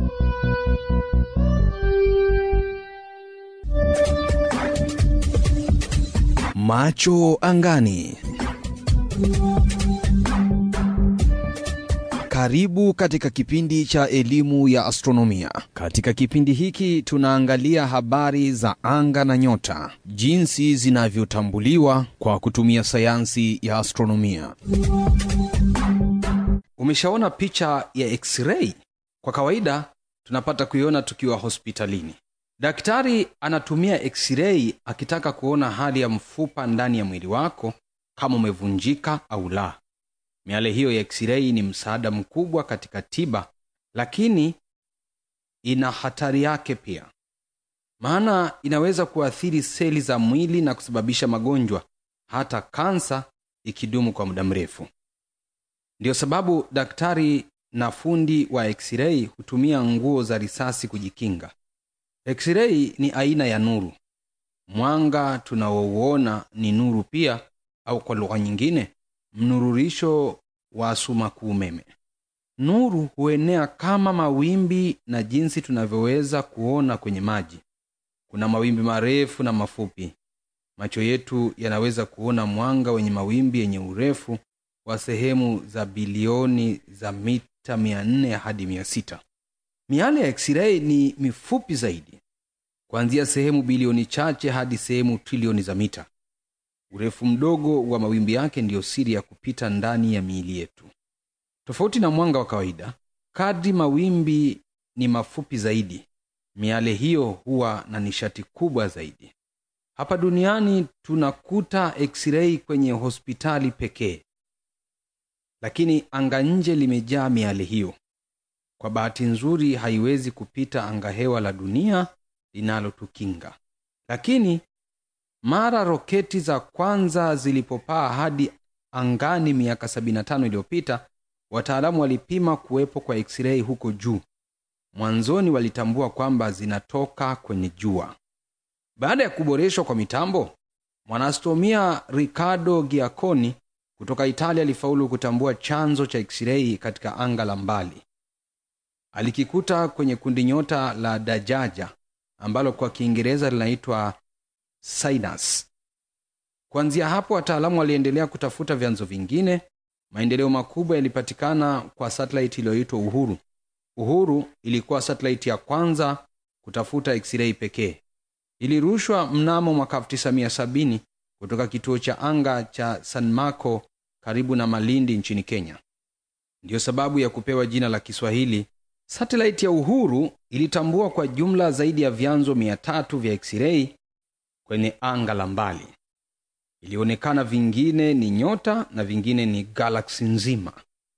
Macho angani. Karibu katika kipindi cha elimu ya astronomia. Katika kipindi hiki tunaangalia habari za anga na nyota, jinsi zinavyotambuliwa kwa kutumia sayansi ya astronomia. Umeshaona picha ya x-ray? Kwa kawaida tunapata kuiona tukiwa hospitalini. Daktari anatumia x-ray akitaka kuona hali ya mfupa ndani ya mwili wako kama umevunjika au la. Miale hiyo ya x-ray ni msaada mkubwa katika tiba, lakini ina hatari yake pia, maana inaweza kuathiri seli za mwili na kusababisha magonjwa, hata kansa ikidumu kwa muda mrefu. Ndiyo sababu daktari na fundi wa x-ray hutumia nguo za risasi kujikinga. X-ray ni aina ya nuru. Mwanga tunaouona ni nuru pia, au kwa lugha nyingine, mnururisho wa sumaku umeme. Nuru huenea kama mawimbi, na jinsi tunavyoweza kuona kwenye maji, kuna mawimbi marefu na mafupi. Macho yetu yanaweza kuona mwanga wenye mawimbi yenye urefu wa sehemu za bilioni za mita 400 hadi 600. Miale ya x-ray ni mifupi zaidi, kuanzia sehemu bilioni chache hadi sehemu trilioni za mita. Urefu mdogo wa mawimbi yake ndiyo siri ya kupita ndani ya miili yetu. Tofauti na mwanga wa kawaida, kadri mawimbi ni mafupi zaidi, miale hiyo huwa na nishati kubwa zaidi. Hapa duniani tunakuta x-ray kwenye hospitali pekee, lakini anga nje limejaa miale hiyo. Kwa bahati nzuri, haiwezi kupita angahewa la dunia linalotukinga, lakini mara roketi za kwanza zilipopaa hadi angani miaka 75 iliyopita, wataalamu walipima kuwepo kwa x-ray huko juu. Mwanzoni walitambua kwamba zinatoka kwenye jua. Baada ya kuboreshwa kwa mitambo, mwanaastronomia Riccardo Giacconi kutoka Italia alifaulu kutambua chanzo cha x-ray katika anga la mbali. Alikikuta kwenye kundi nyota la Dajaja ambalo kwa Kiingereza linaitwa Sinus. Kuanzia hapo wataalamu waliendelea kutafuta vyanzo vingine. Maendeleo makubwa yalipatikana kwa satellite iliyoitwa Uhuru. Uhuru ilikuwa satellite ya kwanza kutafuta x-ray pekee. Ilirushwa mnamo mwaka 1970 kutoka kituo cha anga cha San Marco karibu na Malindi nchini Kenya. Ndiyo sababu ya kupewa jina la Kiswahili. Satellite ya Uhuru ilitambua kwa jumla zaidi ya vyanzo 300 vya x-ray kwenye anga la mbali. Ilionekana vingine ni nyota na vingine ni galaksi nzima.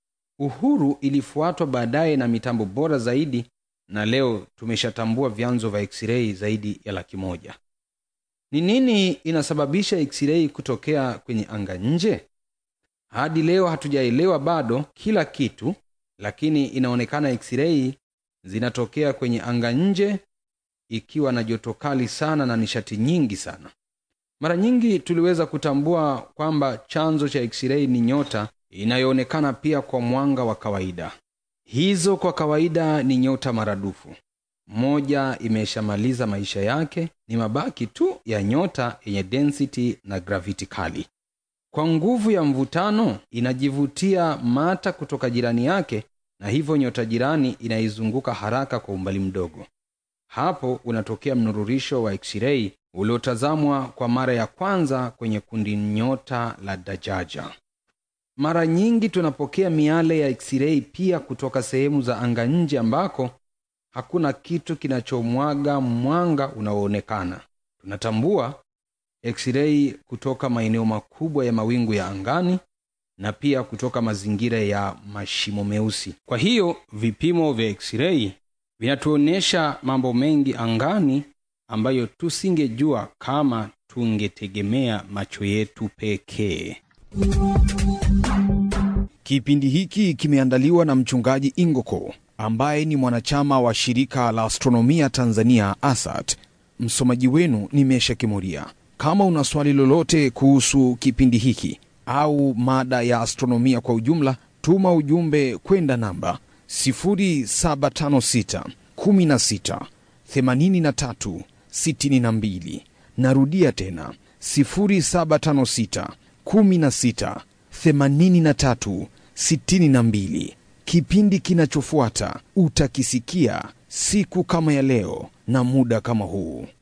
Uhuru ilifuatwa baadaye na mitambo bora zaidi, na leo tumeshatambua vyanzo vya x-ray zaidi ya laki moja. Ni nini inasababisha x-ray kutokea kwenye anga nje? Hadi leo hatujaelewa bado kila kitu, lakini inaonekana x-ray zinatokea kwenye anga nje ikiwa na joto kali sana na nishati nyingi sana. Mara nyingi tuliweza kutambua kwamba chanzo cha x-ray ni nyota inayoonekana pia kwa mwanga wa kawaida. Hizo kwa kawaida ni nyota maradufu. Moja imeshamaliza maisha yake, ni mabaki tu ya nyota yenye density na gravity kali. Kwa nguvu ya mvutano inajivutia mata kutoka jirani yake, na hivyo nyota jirani inaizunguka haraka kwa umbali mdogo. Hapo unatokea mnururisho wa x-ray uliotazamwa kwa mara ya kwanza kwenye kundi nyota la Dajaja. Mara nyingi tunapokea miale ya x-ray pia kutoka sehemu za anga nje ambako hakuna kitu kinachomwaga mwanga unaoonekana. Tunatambua x-ray kutoka maeneo makubwa ya mawingu ya angani na pia kutoka mazingira ya mashimo meusi. Kwa hiyo vipimo vya x-ray vinatuonyesha mambo mengi angani ambayo tusingejua kama tungetegemea macho yetu pekee. Kipindi hiki kimeandaliwa na mchungaji Ingoko ambaye ni mwanachama wa shirika la astronomia Tanzania ASAT. Msomaji wenu ni Mesha Kimuria. Kama una swali lolote kuhusu kipindi hiki au mada ya astronomia kwa ujumla, tuma ujumbe kwenda namba 0756 16 83 62. Narudia tena 0756 16 83 62. Kipindi kinachofuata utakisikia siku kama ya leo na muda kama huu.